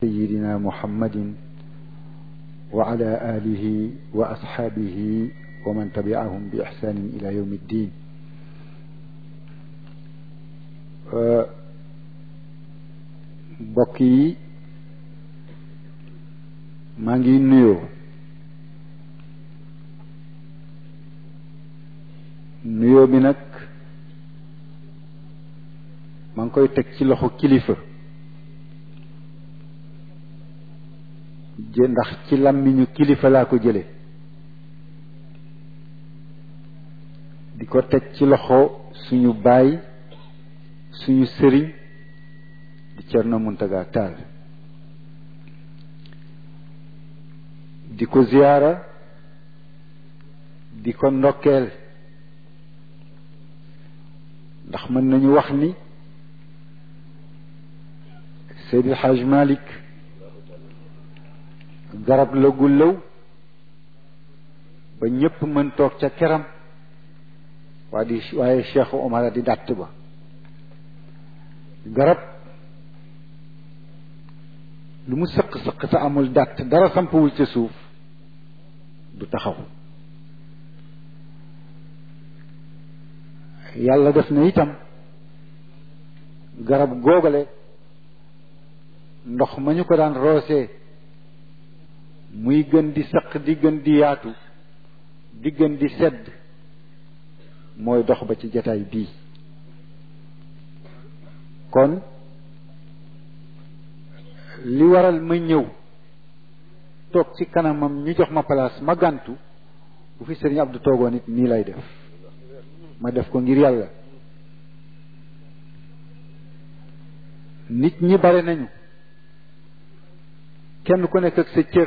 سيدنا محمد وعلى آله وأصحابه ومن تبعهم بإحسان إلى يوم الدين mbokk yi maa ngi nuyoo nuyoo bi nag maa ngi koy teg ci loxo kilifa jë ndax ci làmmiñu kilifa laa ko jële di ko teg ci loxo suñu baay suñu sëriñ di Cerno Muntaga Taal di ko ziyaara di ko ndokkeel ndax mën nañu wax ni Seydi Hajj Malik garab la gu lëw ba ñépp mën toog ca keram waa di waaye Cheikh Omar di dàtt ba garab lu mu sëq sëq te amul dàtt dara sampuwul ca suuf du taxaw yàlla def na itam garab googale ndox ma ñu ko daan roosee muy gën di sëq di gën di yaatu di gën di sedd mooy dox ba ci jataay bii kon li waral ma ñëw toog ci kanamam ñu jox ma place ma gàntu bu fi sëriñ Abdou toogoon it nii lay def ma def ko ngir yàlla nit ñi bare nañu kenn ku nekk ak sa cër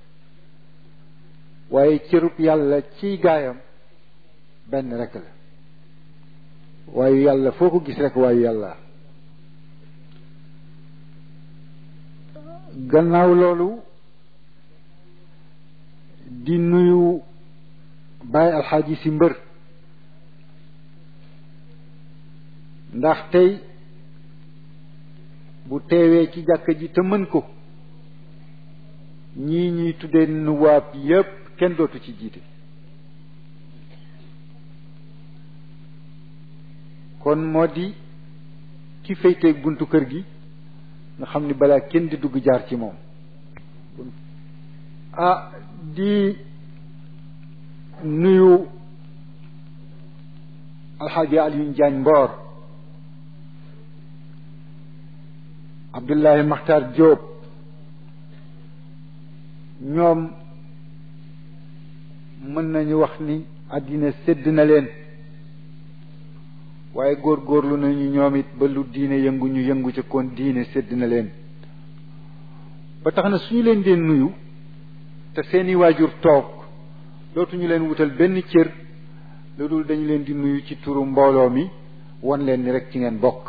waaye cërub yàlla ciy gaayam benn rek la waaye yàlla foo ko gis rek waaye yàlla gannaaw loolu di nuyu Baay Alxaaji si mbër ndax tey bu teewee ci jàkka ji te mën ko ñii ñuy tuddee nuwaab yépp kenn dootu ci jiite kon moo di ki féyteeg buntu kër gi nga xam ni balaa kenn di dugg jaar ci moom ah di nuyu alxaaji Alioune Diagne Mboor Abdullahi Makhtar Diop ñoom mën nañu wax ni àddina sédd na leen waaye góorgóorlu nañu ñoom it ba lu diine yëngu ñu yëngu ca kon diine sédd na leen ba tax na suñu leen dee nuyu te seeni waajur toog dootuñu leen wutal benn cër lu dul dañu leen di nuyu ci turu mbooloo mi won leen ni rek ci ngeen bokk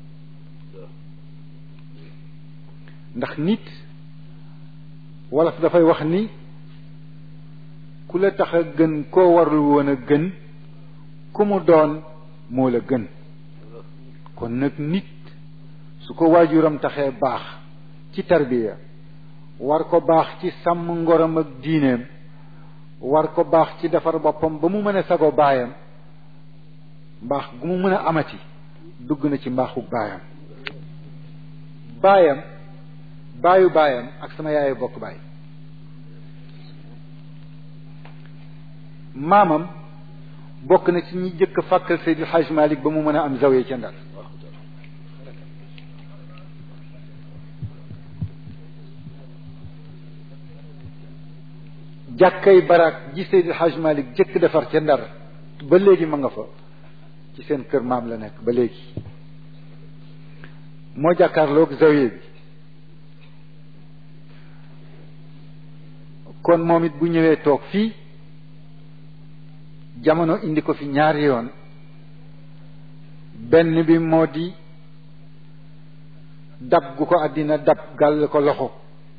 ndax nit wolof dafay wax ni ku la tax a gën koo warul woon a gën ku mu doon moo la gën kon nag nit su ko waajuram taxee baax ci tarbiya war ko baax ci sàmm ngoram ak diineem war ko baax ci defar boppam ba mu mën a sago baayam mbaax gu mu mën a amati dugg na ci mbaaxu baayam baayam baayu baayam ak sama yaayu bokk baay maamam bokk na ci ñi jëkk fàkkal Seydi Hajj Malik ba mu mën a am zawiya ca Ndar jàkkay baraak ji Seydi Hajj Malik jëkk defar ca Ndar ba léegi ma nga fa ci seen kër maam la nekk ba léegi moo jàkkaarloog zawiya bi kon moom it bu ñëwee toog fii jamono indi ko fi ñaari yoon benn bi moo di dab gu ko àddina dab gàll ko loxo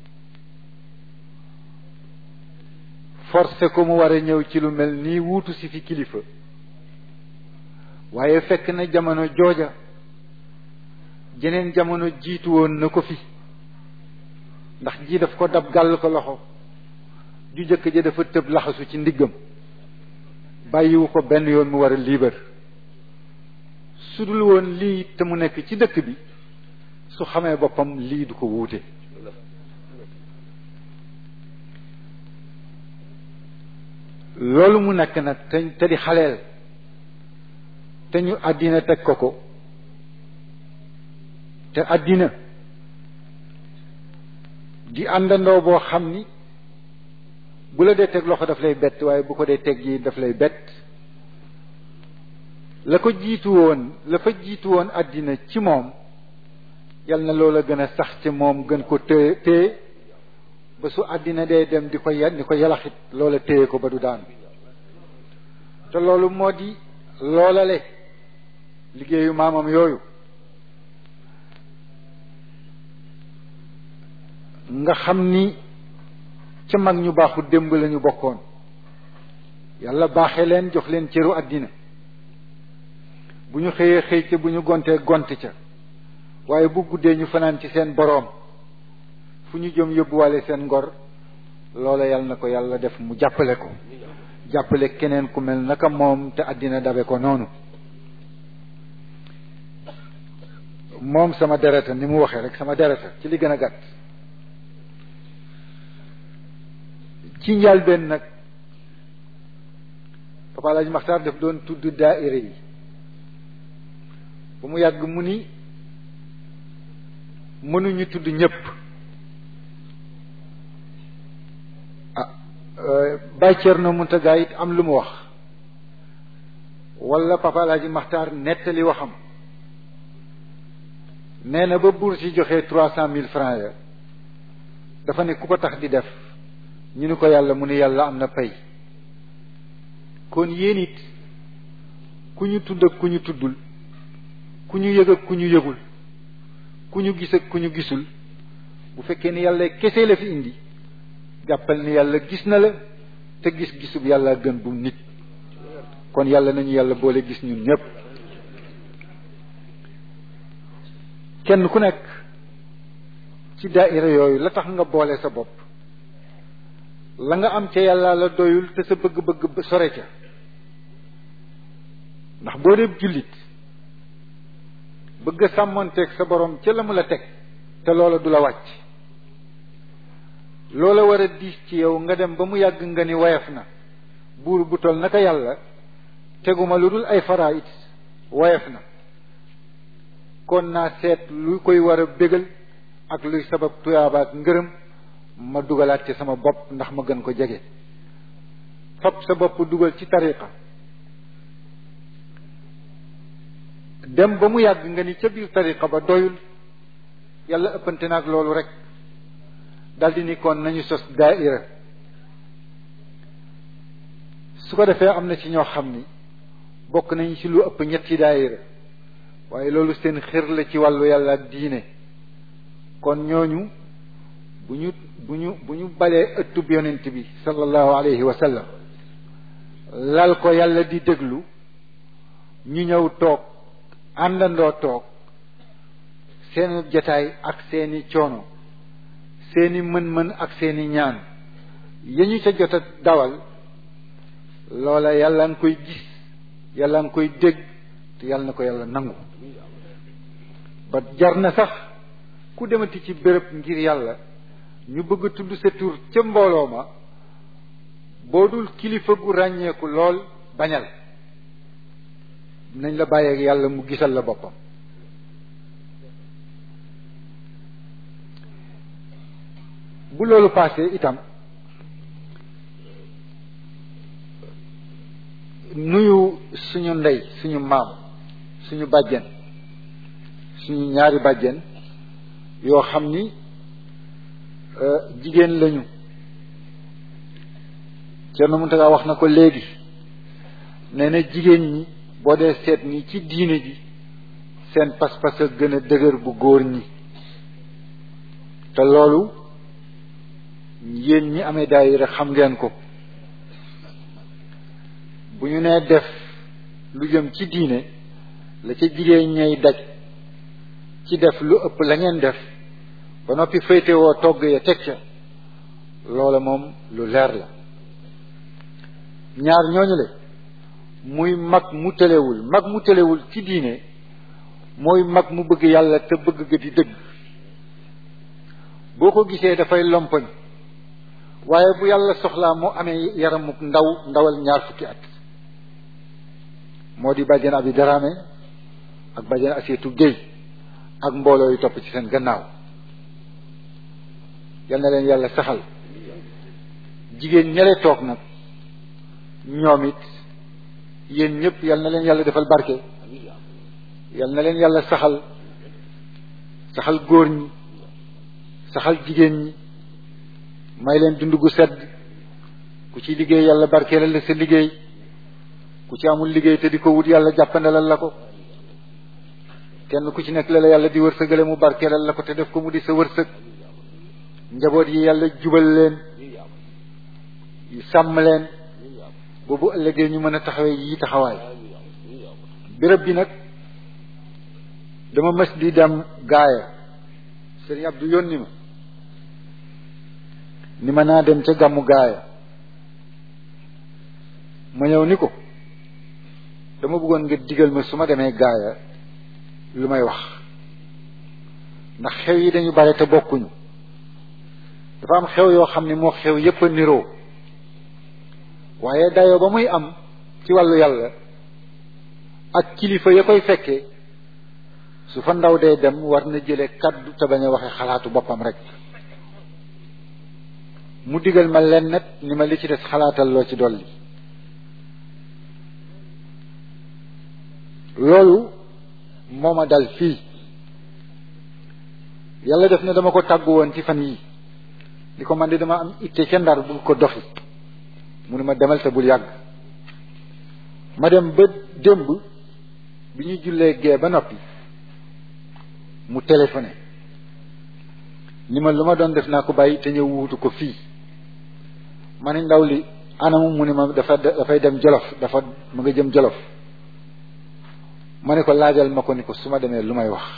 forcé ko mu war a ñëw ci lu mel nii wuutu si fi kilifa waaye fekk na jamono jooja jeneen jamono jiitu woon na ko fi ndax ji daf ko dab gàll ko loxo ju jëkk ja dafa tëb laxasu ci ndiggam bàyyiwu ko benn yoon mu war a liibar su dul woon lii te mu nekk ci dëkk bi su xamee boppam lii du ko wuute loolu mu nekk nag te te di xaleel te ñu àddina teg ko ko te àddina di àndandoo boo xam ni bu la dee teg loxo daf lay bett waaye bu ko dee teg yi daf lay bett la ko jiitu woon la fa jiitu woon àddina ci moom yal na loola gën a sax ci moom gën ko téye téye ba su àddina dee dem di ko ya di ko yalaxit loola téye ko ba du daan te loolu moo di loolale liggéeyu maamam yooyu nga xam ni ca mag ñu baaxu démb lañu bokkoon yàlla baaxee leen jox leen cëru àddina bu ñu xëyee xëy ca bu ñu gontee gont ca waaye bu guddee ñu fanaan ci seen boroom fu ñu jëm yóbbuwaale seen ngor loola yàlla na ko yàlla def mu jàppale ko jàppale keneen ku mel naka moom te àddina dabe ko noonu moom sama dereta ni mu waxee rek sama dereta ci li gën a gàtt ci njëlbéen nag Papa Alaaji Maxtaar daf doon tudd daaira yi ba mu yàgg mu ni mënuñu tudd ñëpp ah Baay Cerno Muntaga it am lu mu wax wala Papa Alaaji Maxtaar nettali waxam nee na ba buur si joxee trois cent mille francs ya dafa ne ku ko tax di def ñu ni ko yàlla mu ni yàlla am na pay kon yéen it ku ñu tudd ak ku ñu tuddul ku ñu yëg ak ku ñu yëgul ku ñu gis ak ku ñu gisul bu fekkee ni yàlla kese la fi indi jàppal ni yàlla gis na la te gis-gisub yàlla gën bu nit kon yàlla nañu yàlla boole gis ñun ñëpp kenn ku nekk ci daaira yooyu la tax nga boole sa bopp la nga am ca yàlla la doyul te sa bëgg-bëgg sore ca ndax boo dee jullit bëgg a sàmmonteeg sa borom ca la mu la teg te loola du la wàcc loola war a diis ci yow nga dem ba mu yàgg nga ni woyof na buur bu tol naka yàlla teguma lu dul ay faraayit woyof na kon naa seet lu koy war a bégal ak luy sabab tuyaaba ak ngërëm ma dugalaat ci sama bopp ndax ma gën ko jege fab sa bopp dugal ci tariqa dem ba mu yàgg nga ni ca biir tariqa ba doyul yàlla ëppante naag loolu rek daldi ni kon nañu sos daaira su ko defee am na ci ñoo xam ni bokk nañu ci lu ëpp ñetti daaira waaye loolu seen xër la ci wàllu yàlla ak diine kon ñooñu bu ñu bu ñu bu ñu balee ëttub yonent bi sallallahu alayhi wa sallam lal ko yàlla di déglu ñu ñëw toog àndandoo toog seeni jataay ak seeni coono seeni mën-mën ak seeni ñaan ya ñu ca jot a dawal loola yàlla nga koy gis yàlla nga koy dégg te yàlla na ko yàlla nangu ba jar na sax ku demati ci béréb ngir yàlla ñu bëgg a tudd sa tur ca mbooloo ma boo dul kilifa gu ràññeeku lool bañal nañ la bàyyeeg yàlla mu gisal la boppam bu loolu paasee itam nuyu suñu ndey suñu maam suñu bàjjen suñu ñaari bàjjen yoo xam ni jigéen lañu Cerno Muntaga wax na ko léegi nee na jigéen ñi boo dee seet ni ci diine ji seen pas-pas a gën a dëgër bu góor ñi te loolu yéen ñi amee daayira xam ngeen ko bu ñu nee def lu jëm ci diine la ca jigéen ñay daj ci def lu ëpp la ngeen def ba noppi féetewoo togg ya teg ca loola moom lu leer la ñaar ñooñu le muy mag mu tëlewul mag mu tëlewul ci diine mooy mag mu bëgg yàlla te bëgg ga di dëgg boo ko gisee dafay lompoñ waaye bu yàlla soxlaa moo amee yaramu ndaw ndawal ñaar fukki at moo di bàjjen abi daraame ak bàjjen aseetu géy ak mbooloo yu topp ci seen gannaaw yal na leen yàlla saxal jigéen ñale toog nag ñoom it yéen ñëpp yal na leen yàlla defal barke yal na leen yàlla saxal saxal góor ñi saxal jigéen ñi may leen dund gu sedd ku ci liggéey yàlla barkeelal la sa liggéey ku ci amul liggéey te di ko wut yàlla jàppandalal la ko kenn ku ci nekk la la yàlla di wërsëgale mu barkeelal la ko te def ko mu di sa wërsëg njaboot yi yàlla jubal leen sàmm leen boobu ëllëgee ñu mën a taxawee yi taxawaay béréb bi nag dama mës di dem gaaya sëriñ Abdou yónni ma ni ma naa dem ca gàmmu gaaya ma ñëw ni ko dama bëggoon nga digal ma su ma demee gaaya lu may wax ndax xew yi dañu bare te bokkuñu dafa am xew yoo xam ne moo xew yépp a niroo waaye dayoo ba muy am ci wàllu yàlla ak kilifa ya koy fekkee su fa ndaw dee dem war na jële kaddu te bañ a waxe xalaatu boppam rek mu digal ma len net ni ma li ci des xalaatal loo ci dolli loolu moo ma dal fii yàlla def na dama ko tàggu woon ci fan yii di ko man di dama am itte ca ndar bul ko doxi mu ne ma demal te bul yàgg ma dem ba démb bi ñu jullee gee ba noppi mu téléphoné ni ma lu ma doon def naa ko bàyyi te ñëw wuutu ko fii ma ni ndaw li anamu mu ni ma dafa dafay dem jolof dafa mu nga jëm jolof ma ne ko laajal ma ko ni ko su ma demee lu may wax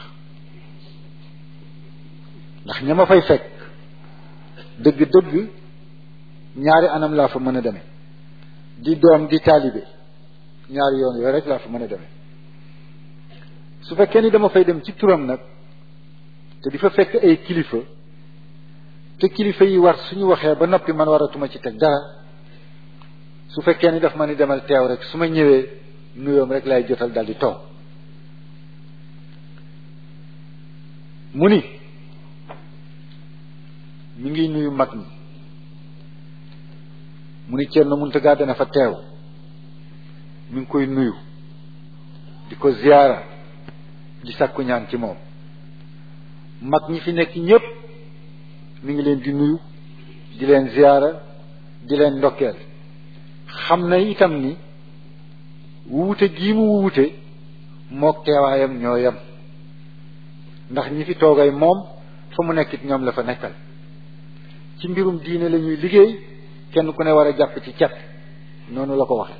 ndax ña ma fay fekk dëgg-dëgg ñaari anam laa fa mën a demee di doom di taalibe ñaari yoon yooyu rek laa fa mën a demee su fekkee ni dama fay dem ci turam nag te di fa fekk ay kilifa te kilifa yi war suñu waxee ba noppi man waratuma ci teg dara su fekkee ni daf ma ni demal teew rek su ma ñëwee nuyoom rek lay jotal dal di toog mu ni mi ngi nuyu mag ñi mu ni Thierno Mountaga dana fa teew mi ngi koy nuyu di ko ziyaara di sàkku ñaan ci moom mag ñi fi nekk ñépp mi ngi leen di nuyu di leen ziyaara di leen ndokkeel xam na itam ni wuute gii mu wuute mook teewaayam ñoo yem ndax ñi fi toogay moom fa mu nekkit ñoom la fa nekkal ci mbirum diine la ñuy liggéey kenn ku ne war a jàpp ci cet noonu la ko waxe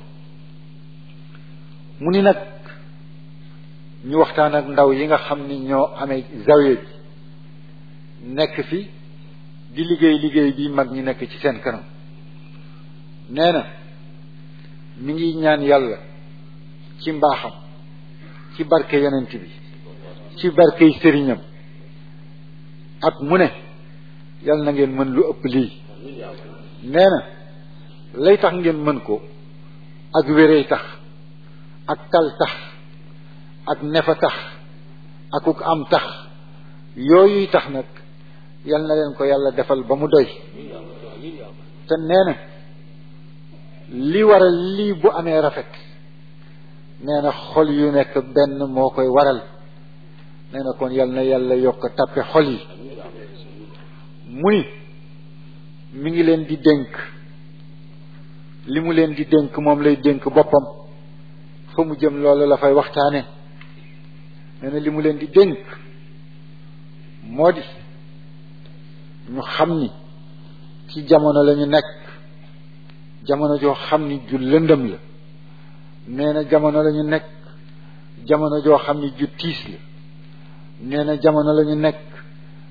mu ni nag ñu waxtaan ak ndaw yi nga xam ni ñoo amee zawiya bi nekk fi di liggéey liggéey bi mag ñi nekk ci seen kanam nee na mi ngi ñaan yàlla ci mbaaxam ci barke yonent bi ci barkey sëriñam at mu ne yàlla na ngeen mën lu ëpp lii nee na lay tax ngeen mën ko ak wérey tax ak tal tax ak nefa tax akuk am tax yooyuy tax nag yal na leen ko yàlla defal ba mu doy te nee na li waral lii bu amee rafet nee na xol yu nekk benn moo koy waral nee na kon yal na yàlla yokk tappe xol yi mu ni mi ngi leen di dénk li mu leen di dénk moom lay dénk boppam fa mu jëm loolu la fay waxtaane nee na li mu leen di dénk moo di ñu xam ni ci jamono la ñu nekk jamono joo xam ni ju lëndëm la nee na jamono la ñu nekk jamono joo xam ni ju tiis la nee na jamono la ñu nekk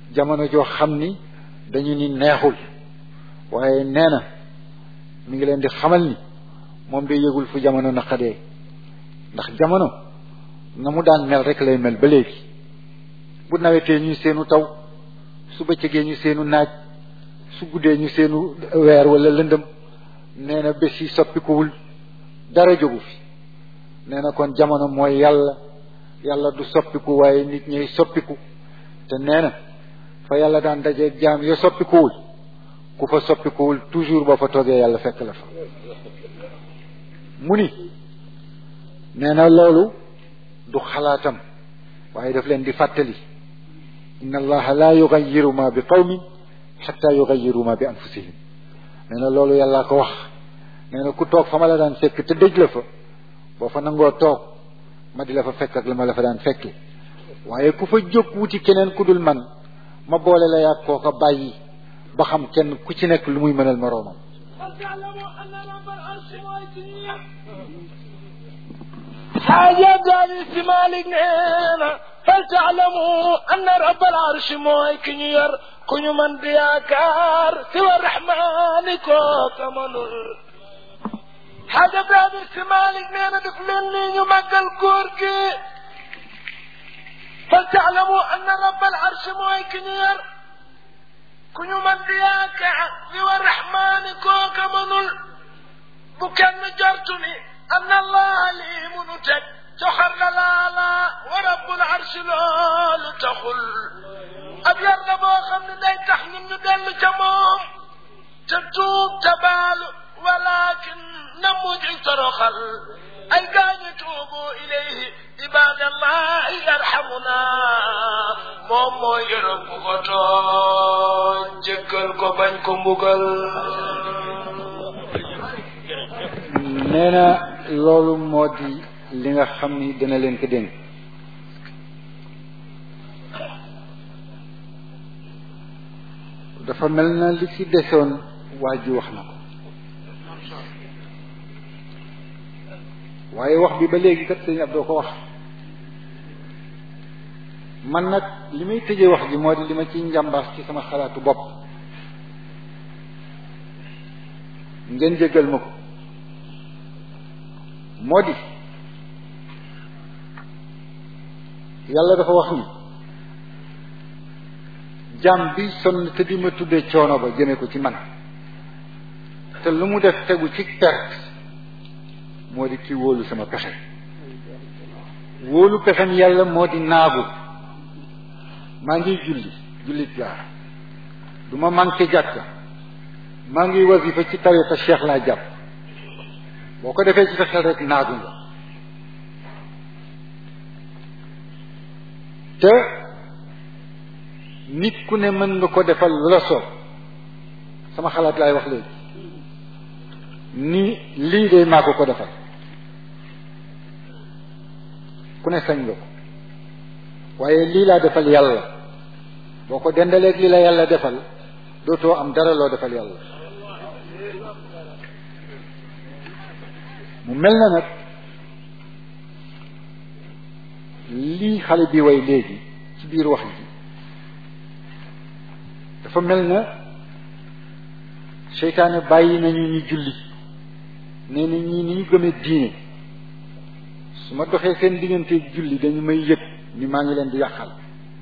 jamono joo xam ni dañu ni neexul waaye nee na mi ngi leen di xamal ni moom day yëgul fu jamono naqadee ndax jamono na mu daan mel rek lay mel ba léegi bu nawetee ñu seenu taw su bëccëgee ñu seenu naaj su guddee ñu seenu weer wala lëndëm nee na bés yi soppikuwul dara jógu fi nee na kon jamono mooy yàlla yàlla du soppiku waaye nit ñay soppiku te nee na fa yàlla daan dajeeg jaam ya soppikuwul ku fa soppikuwul toujours boo fa toogee yàlla fekk la fa mu ni nee na loolu du xalaatam waaye daf leen di fàttali inna allaha la yugayiru ma bi qawmin xatta yugayiru ma bi anfusihim nee na loolu yàllaa ko wax nee na ku toog fa ma la daan fekk te dëj la fa boo fa nangoo toog ma di la fa fekk ak la ma la fa daan fekke waaye ku fa jóg wuti keneen ku dul man ma boole la yàgg kooka bàyyi ba xam kenn ku ci nekk lu muy mënal moroomam xaaja gaali si Malik nee na fal taalamu anna rabbal arshi mooy ki ñu yor ku ñu mën di yaakaar si wa rahmaani kooka mënul xaaja gaali si Malik nee na def leen nii ñu màggal góor gi fal taalamu anna rabbal arshi mooy ki ñu yor ku ñu mën di yaakaar si wa rahmaani kooka mënul bu kenn jortu ni أن الله لي منتج تخر لالا ورب العرش لول تخل أبيض بو خمن داي تحنم ندل جموم تتوب تبال ولكن نموج ترخل أي كان يتوبوا إليه عباد الله يرحمنا مومو يرب غطو جكل كو بانكو مبغل nee na loolu moo di li nga xam ni dina leen ko dénk dafa mel na li ci desoon waa ji wax na ko waaye wax bi ba léegi kat sëñ Abdou ko wax man nag li may tëjee wax ji moo di li ma ci njàmbaas ci sama xalaatu bopp ngeen jéggal ma ko moo di yàlla dafa wax ni jaam bi sonn te di ma tuddee coono ba jëme ko ci man te lu mu def tegu ci perte moo di ki wóolu sama pexe wóolu pexem yàlla moo di naagu maa ngi julli jullit laa du ma manqué jàkka maa ngi wasifa ci tariqa cheikh laa jàpp boo ko defee ci sa xel rek naagu nga te nit ku ne mën nga ko defal lu la soob sama xalaat laay wax léegi ni lii de maa ko ko defal ku ne sañ nga ko waaye lii laa defal yàlla boo ko dendaleeg li la yàlla defal dootoo am dara loo defal yàlla mu mel na nag lii xale bi way léegi ci biir wax ji dafa mel na seytaane bàyyi nañu ñu julli nee na ñii ni ñu gëmee diine su ma doxee seen digganteeg julli dañu may yëg ni maa ngi leen di yàqal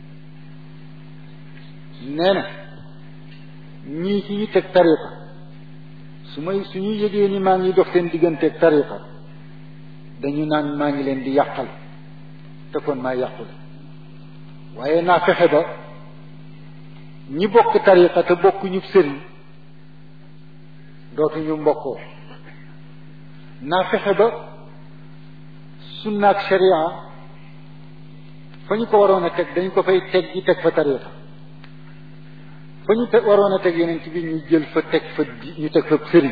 nee na ñii ci ñu teg tariqa su may suñu yëgee ni maa ngi dox seen digganteeg tariqa dañu naan maa ngi leen di yàqal te kon maa yàqule waaye naa fexe ba ñi bokk tariqa te bokk ñu sëriñ dootuñu mbokkoo naa fexe ba sunna ak sharia fa ñu ko waroon a teg dañ ko fay teg gi teg fa tariqa fa ñu teg waroon a teg yeneen ci biir ñu jël fa teg fa di ñu teg fa sëriñ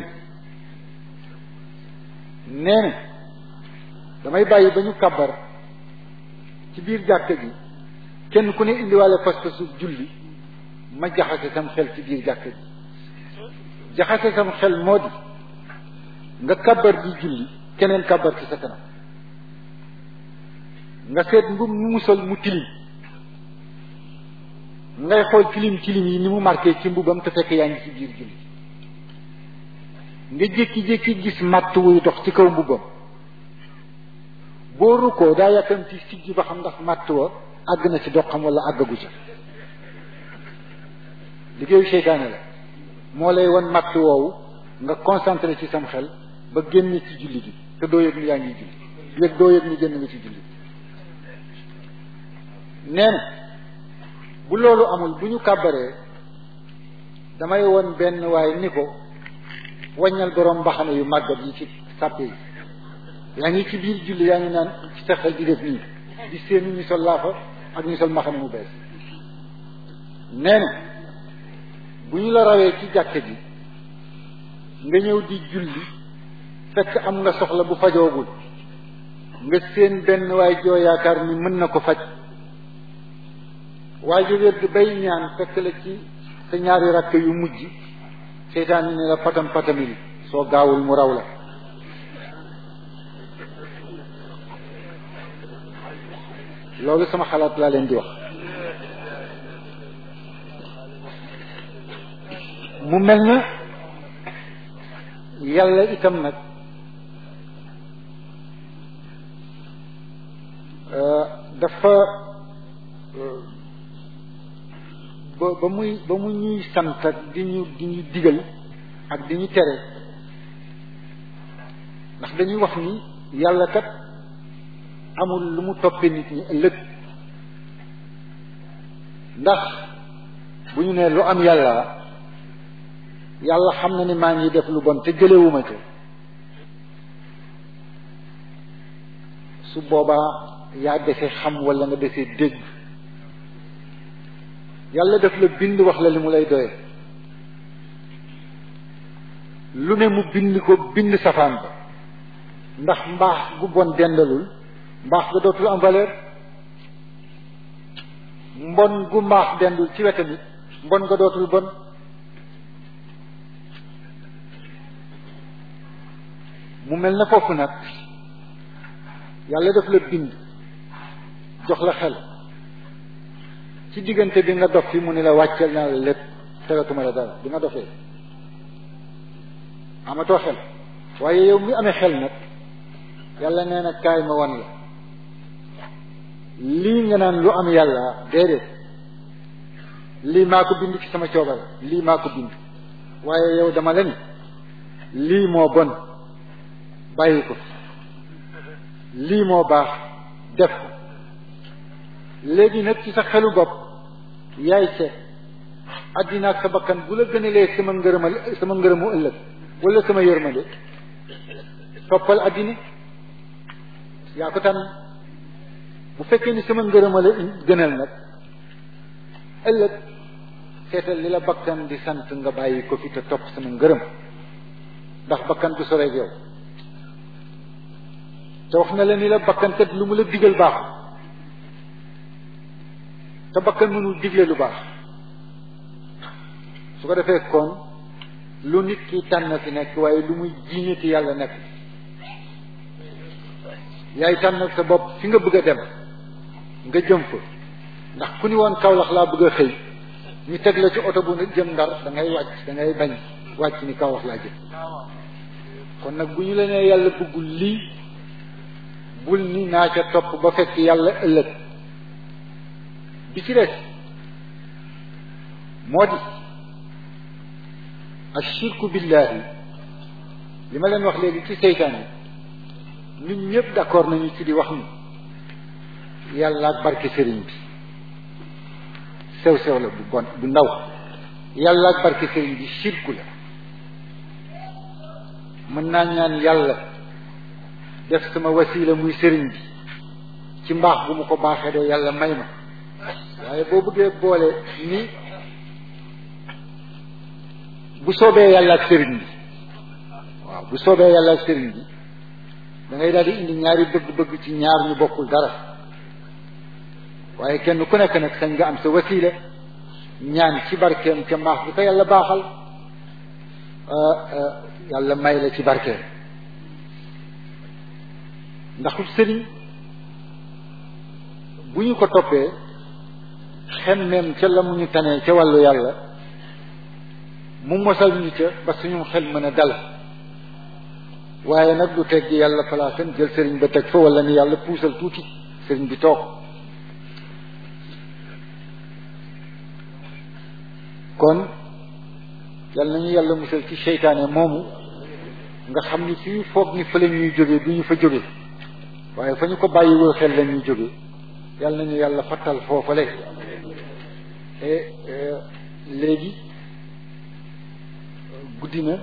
nee na damay bàyyi ba ñu kàbbar ci biir jàkka gi kenn ku ne indiwaale pas-pasu julli ma jaxase sam xel ci biir jàkka gi jaxase sam xel moo di nga kàbbar di julli keneen kàbbar ci sa kanam nga seet mbub mu musal mu tilim ngay xool tilim tilim yi ni mu marqué ci mbubam te fekk yaa ngi ci biir julli nga jékki-jékki gis matt wuy dox ci kaw mbubam boo rukkoo daa yàkkamti siggi ba xam ndax matt wa àgg na ci doxam wala àggagu ca liggéeyu seytaane la moo lay won matt woowu nga concentré ci sam xel ba génn ci julli gi te doo yëg ni yaa ngi julli yëg doo yëg ni génn nga ci julli nee na bu loolu amul bu ñu kàbbaree damay won benn waaye ni ko waññal borom mbaxane yu màggat yi ci sàppe yi yaa ngi ci biir julli yaa ngi naan ci sa xel di def nii di seeni ñu sol laafa ak ñu sol mbaxane mu bees nee na bu ñu la rawee ci jàkka ji nga ñëw di julli fekk am nga soxla bu fajoogul nga seen benn waay joo yaakaar ni mën na ko faj waaye ju wér bay ñaan fekk la ci sa ñaari rakk yu mujj seytaan ne la patam patamil soo gaawul mu raw la loolu sama xalaat laa leen di wax mu mel na yàlla itam nag dafa ba ba muy ba mu ñuy sant ak di ñu di ñu digal ak di ñu tere ndax dañuy wax ni yàlla kat amul lu mu toppee nit ñi ëllëg ndax bu ñu nee lu am yàlla yàlla xam na ni maa ngi def lu bon te jëlewuma ca su boobaa yaa dese xam wala nga dese dégg yàlla def la bind wax la li mu lay doye lu ne mu bind ko bind safaan ba ndax mbaax gu bon dendalul mbaax ga dootul am valeur mbon gu mbaax dendul ci wetamit mbon nga dootul bon mu mel na foofu nag yàlla def la bind jox la xel ci diggante bi nga dof fi mu ni la wàcceel naa la lépp tegatuma la dara bi nga dofee amatoo xel waaye yow mi amee xel nag yàlla nee na kaay ma wan la lii nga naan lu am yàlla déedéet lii maa ko bind ci sama coobare lii maa ko bind waaye yow dama la ni lii moo bon bàyyi ko lii moo baax def ko léegi nag ci sa xelu bopp yaay seet àddina ak sa bakkan bu la gënalee sama ngërëmal sama ngërëmu ëllëg wala sama yërmande toppal àddina yaa ko tànn bu fekkee ni sama ngërëmale gënal nag ëllëg seetal li la bakkan di sant nga bàyyi ko fi te topp sama ngërëm ndax bakkan du soreeg yow te wax na la ni la bakkan kat lu mu la digal baaxul te bakkan mënul digle lu baax su ko defee kon lu nit ki tànn fi nekk waaye lu muy jiiñati yàlla nekk yaay tànn sa bopp fi nga bëgg a dem nga jëm fa ndax ku ni woon Kaolack laa bëgg a xëy ñu teg la ci oto bu jëm ndar da ngay wàcc da ngay bañ wàcc ni Kaolack laa jëm kon nag bu ñu la nee yàlla bëggul lii bul ni naa ca topp ba fekk yàlla ëllëg bi ci des moo di ashirku billahi li ma leen wax léegi ci seytaane ñun ñëpp d'accord nañu ci di wax ni yàlla ak barke sëriñ bi sew sew la bu bon bu ndaw yàlla ak barke sëriñ bi shirku la mën naa ñaan yàlla def sama wasila muy sëriñ bi ci mbaax bu mu ko baaxee de yàlla may ma waaye boo bëggee boole ni bu soobee yàlla ak sëriñ bi waaw bu soobee yàlla ak sëriñ bi da ngay daal di indi ñaari bëgg-bëgg ci ñaar ñu bokkul dara waaye kenn ku nekk nag sañ nga am sa wasila ñaan ci barkeem ca mbaax bi ko yàlla baaxal yàlla may la ci barkeem ndax sëriñ bu ñu ko toppee xemmeem ca la mu ñu tanee ca wàllu yàlla mu mosal ñu ca ba suñu xel mën a dal waaye nag du teg yàlla palaasam jël sëriñ ba teg fa wala ni yàlla puusal tuuti sëriñ bi toog kon yal nañu yàlla musal ci seytaane moomu nga xam ni fii foog ni fa la ñuy jóge du ñu fa jóge waaye fa ñu ko bàyyiwul xel la ñuy jóge yal nañu yàlla fattal foofale et léegi guddi na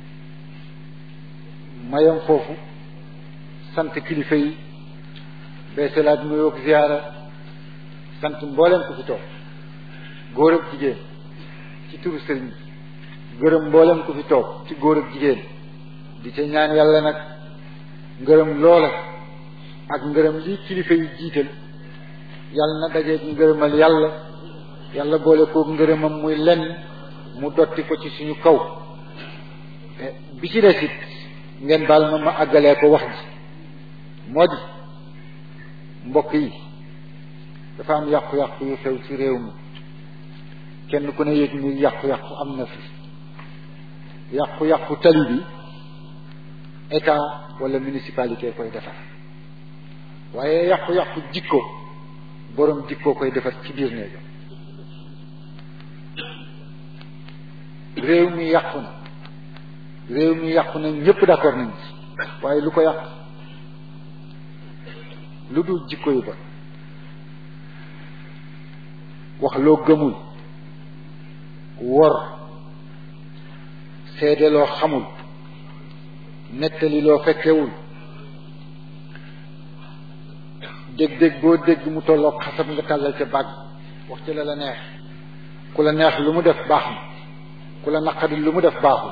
mayam foofu sant kilifa yi beesalaat nuyoo ak ziyaara sant mbooleem ku fi toog góor ak jigéen ci turu sëriñ bi gërëm mboolem ku fi toog ci góor ak jigéen di ca ñaan yàlla nag ngërëm loola ak ngërëm lii kilifa yi jiital yàlla na dajeeg ngërëmal yàlla yàlla boole koo ngërëmam muy lenn mu dotti ko ci suñu kaw bi ci des it ngeen baal ma ma àggalee ko wax ji moo di mbokk yi dafa am yàqu-yàqu yu xew ci réew mi kenn ku ne yëg ni yàqu-yàqu am na fi yàqu-yàqu tali bi état wala municipalité koy defar waaye yàqu-yàqu jikko boroom jikko koy defar ci biir néegam réew mi yàqu na réew mi yàqu na ñëpp d'accord nañ ci waaye lu ko yàq lu dul jikko yu bon wax loo gëmul wor seede loo xamul nettali loo fekkewul dégg-dégg boo dégg mu tolloog xasab nga tàllal ca bàgg wax ci la la neex ku la neex lu mu def baax na ku la naqari lu mu def baaxul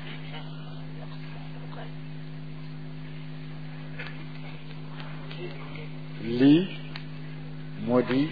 lii moo di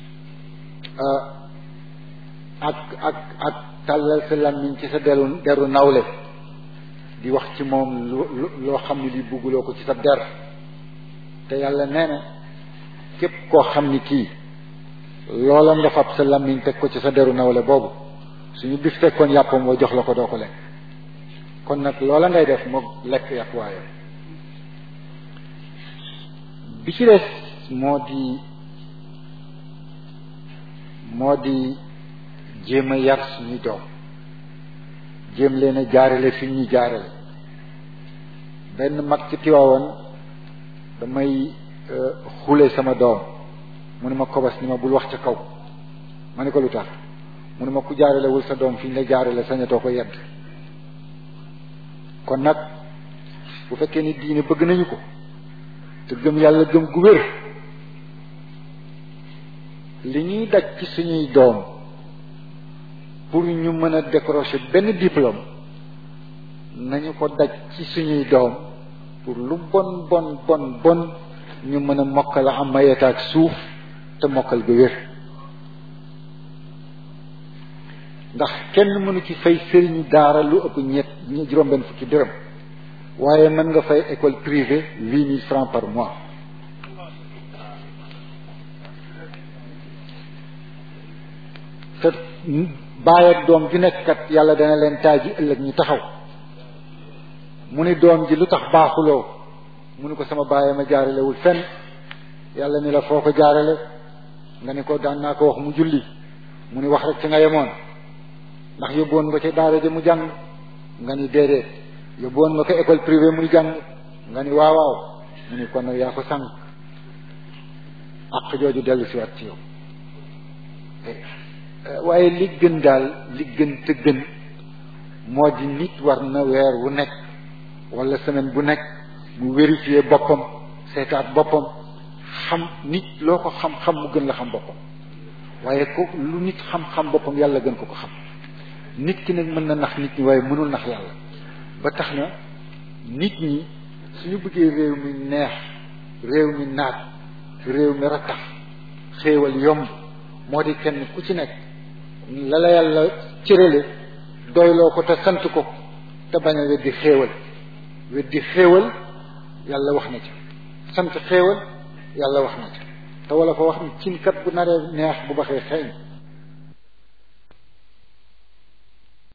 ak ak ak tàllal sa làmmiñ ci sa deru deru nawle di wax ci moom lu loo xam ne li bugguloo ko ci sa der te yàlla nee na képp koo xam ni kii loola nga fab sa làmmiñ teg ko ci sa deru nawle boobu suñu bis fekkoon yàppam woo jox la ko doo ko lekk kon nag loola ngay def moo lekk yàpp waaye bi ci des moo di moo di jéem a yar suñuy doom jéem leen a jaarale fi ñuy jaarale benn mag ci tiwaawoon damay xule sama doom mu ne ma kobas ni ma bul wax ca kaw ma ne ko lu tax mu ne ma ku jaaralewul sa doom fi ñu la jaarale sañatoo ko yedd kon nag bu fekkee ni diine bëgg nañu ko te gëm yàlla gëm gu wér li ñuy daj ci suñuy doom pour ñu mën a décrocher benn diplôme nañu ko daj ci suñuy doom pour lu bon bon bon bon ñu mën a mokkal am mayeta ak suuf te mokkal gu wér ndax kenn mënu ci fay sëriñu daara lu ëpp ñett juróom-benn fukki dërëm waaye mën nga fay école privée huit mille francs par mois te baay ak doom ju nekk kat yàlla dana leen taaj ji ëllëg ñu taxaw mu ni doom ji lu tax baaxuloo mu ni ko sama baay ma jaaralewul fenn yàlla ni la foo ko jaarale nga ni ko daan naa ko wax mu julli mu ni wax rek ci nga yemoon ndax yóbboon nga ca daara ja mu jàng nga ni déedéet yóbboon nga ko école privée muy jàng nga ni waaw waaw mu ni kon nag yaa ko sànq ak jooju dellu si waat ci yow waaye li gën daal li gën te gën moo di nit war na weer wu nekk wala semaine bu nekk mu vérifier boppam seetaat boppam xam nit loo ko xam-xam mu gën la xam boppam waaye ko lu nit xam-xam boppam yàlla gën ko ko xam nit ki nag mën na nax nit ñi waaye mënul nax yàlla ba tax na nit ñi suñu bëggee réew mi neex réew mi naat réew mi rattax xéewal yomb moo di kenn ku ci nekk la la yàlla cërale doyloo ko te sant ko te bañ a weddi xéewal weddi xéewal yàlla wax na ca sant xéewal yàlla wax na ca te wala fa wax ni cin kat bu naree neex bu baxee xeeñ